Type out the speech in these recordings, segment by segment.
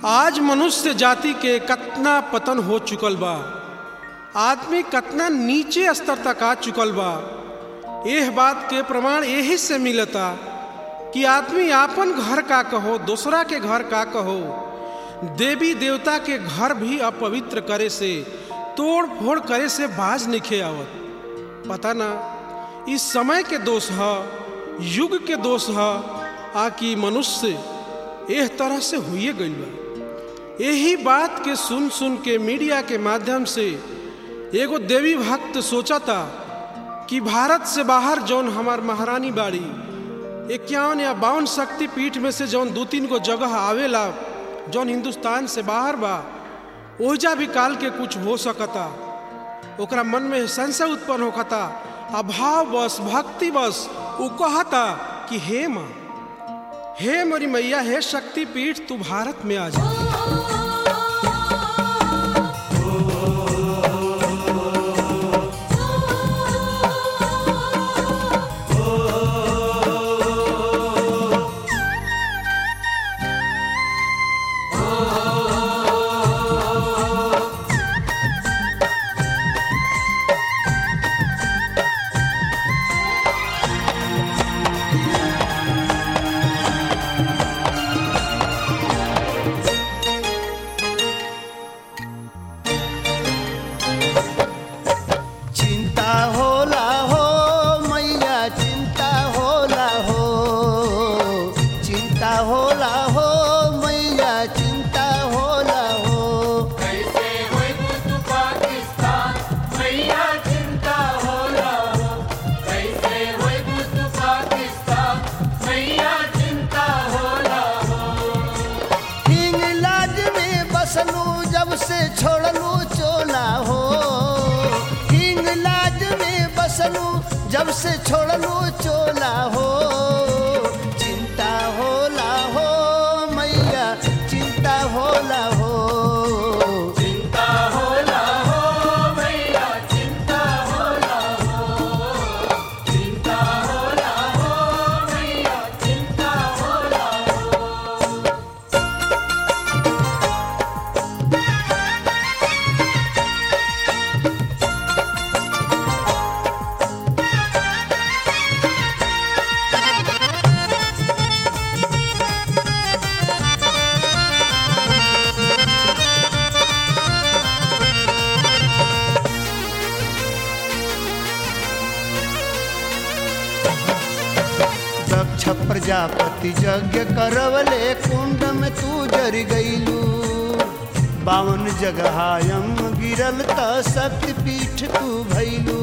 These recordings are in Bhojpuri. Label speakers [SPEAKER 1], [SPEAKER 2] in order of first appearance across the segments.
[SPEAKER 1] आज मनुष्य जाति के कतना पतन हो चुकल बा आदमी कतना नीचे स्तर तक आ चुकल बा एह बात के प्रमाण यही से मिलता कि आदमी आपन घर का कहो दूसरा के घर का कहो देवी देवता के घर भी अपवित्र करे से तोड़ फोड़ करे से बाज निखे आवत पता ना इस समय के दोष है युग के दोष है आ कि मनुष्य एह तरह से हुए गई बा यही बात के सुन सुन के मीडिया के माध्यम से एगो देवी भक्त सोचता कि भारत से बाहर जौन हमार महारानी बाड़ी इक्यावन या बावन शक्ति पीठ में से जौन दो तीन गो जगह आवेला जौन हिंदुस्तान से बाहर बा ओहिजा भी काल के कुछ हो सकता ओकरा मन में संशय उत्पन्न होता अभाव बस भक्ति बस उ कहता कि हे माँ हे मोरी मैया हे शक्ति पीठ तू भारत में आ जा
[SPEAKER 2] चिंता होला हो मैया चिंता होला हो चिंता होला हो मैया चिंता होला हो
[SPEAKER 3] कैसे होई बुद्ध पाकिस्तान मैया चिंता होला हो कैसे होई बुद्ध पाकिस्तान मैया चिंता होला हो
[SPEAKER 2] इंग्लैंड में बसलू जब से छोड़लू चोला हो इंग्लैंड में बसलू जब से छोड़लू चोला हो चिंता होला हो मैया चिंता होला हो
[SPEAKER 3] चिंता होला हो मैया चिंता होला हो चिंता होला हो मैया चिंता होला हो
[SPEAKER 2] दक्ष प्रजापति यज्ञ करवले कुंड में तू जर गईलू बावन जगह यम गिरल त शक्ति पीठ तू भैलू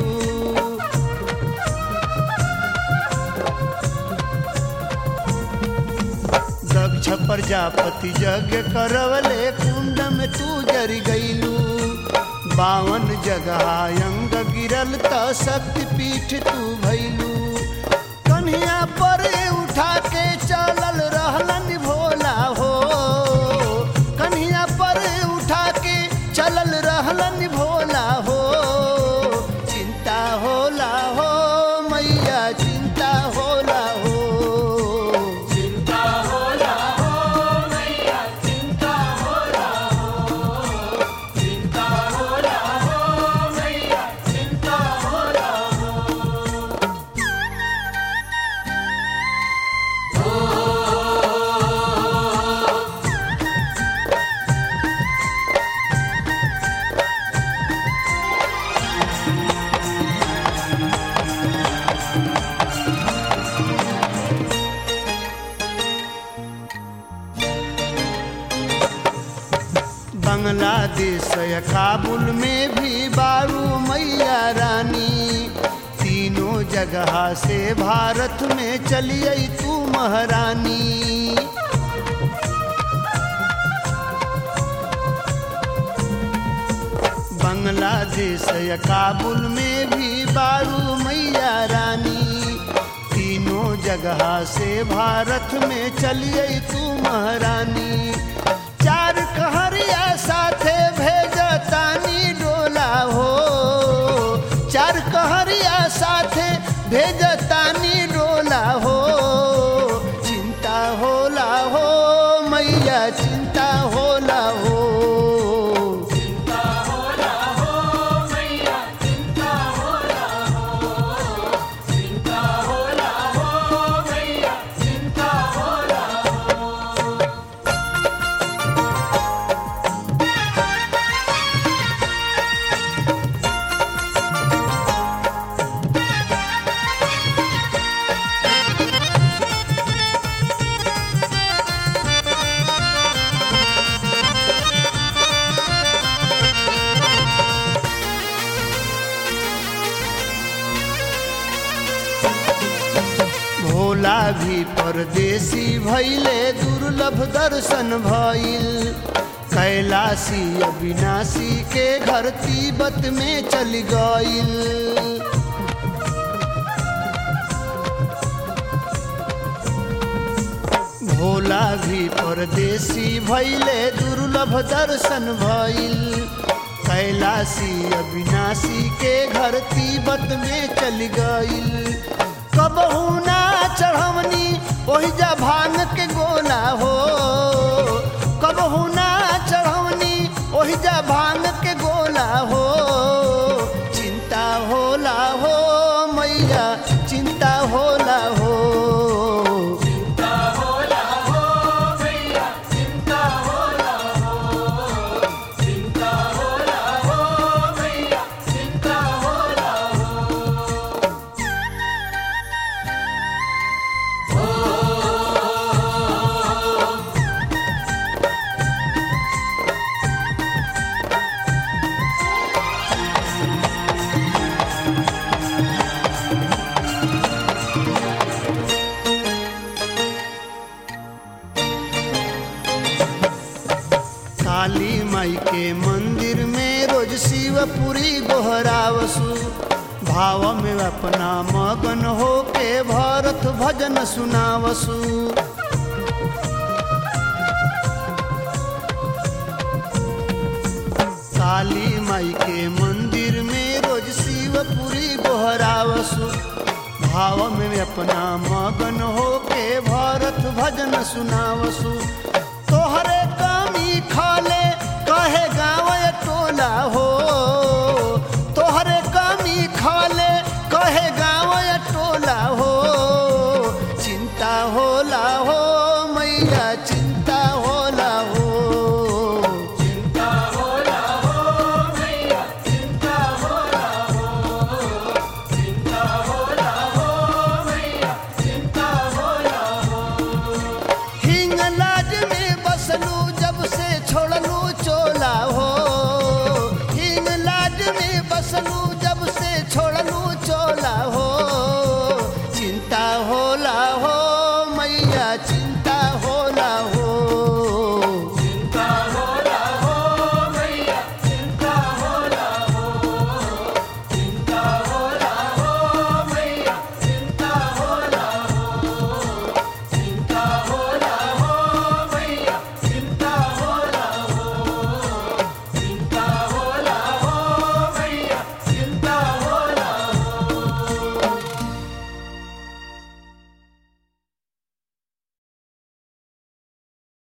[SPEAKER 2] दक्ष प्रजापति यज्ञ करवले कुंड में तू जर गईलू बावन जगह अंग गिरल त शक्ति पीठ तू भैलू कन्हिया पर उठा के चलल रहलन भोला हो कन्हिया पर उठा के चलल रहलन भोला हो चिंता होला हो मैया चिंता होला हो
[SPEAKER 3] चिंता होला हो मैया चिंता होला हो चिंता होला हो मैया चिंता होला हो
[SPEAKER 2] बांग्लादेश या काबुल में भी बारू मैया रानी तीनों जगह से भारत में चलिए तू महारानी बांग्लादेश या काबुल में भी बारू मैया रानी तीनों जगह से भारत में चलिए तू महारानी चार कहरिया साथे भेजतानी डोला हो चार कहरिया साथे भेजतानी डोला हो चिंता होला हो मैया चिंता होला भी परदेसी भैले दुर्लभ दर्शन भइल कैलाशी अविनाशी के घर तिब्बत में चल गइल भोला भी परदेसी भैले दुर्लभ दर्शन भइल कैलाशी अविनाशी के घर तिब्बत में चल गइल कबहू ना चढ़वनी ओहि जा भांग के गोला हो कबहू ना चढ़वनी ओहि जा भांग के गोला हो चिंता होला हो मैया चिंता होला हो
[SPEAKER 3] चिंता होला हो मैया चिंता होला हो चिंता होला हो मैया चिंता होला हो
[SPEAKER 2] काली माई के मंदिर में रोज शिवपुरी गोहरावसु भाव में अपना मगन हो के भरत भजन सुनावसु काली माई के मंदिर में रोज शिवपुरी गोहरावसु भाव में अपना मगन हो के भरत भजन सुनावसु तोहरे कमी खाले कहे गाँव टोला हो तोहरे कमी खाले कहे गाँव टोला हो चिंता होला हो मैया चिंता होला हो
[SPEAKER 3] चिंता होला हो मैया चिंता होला हो चिंता होला हो मैया चिंता होला हो
[SPEAKER 2] हिंगलाज में बसलू जब से छोड़लू चोला हो हिंगलाज में बसलू जब से छोड़लू चोला हो चिंता होला हो मैया चिंता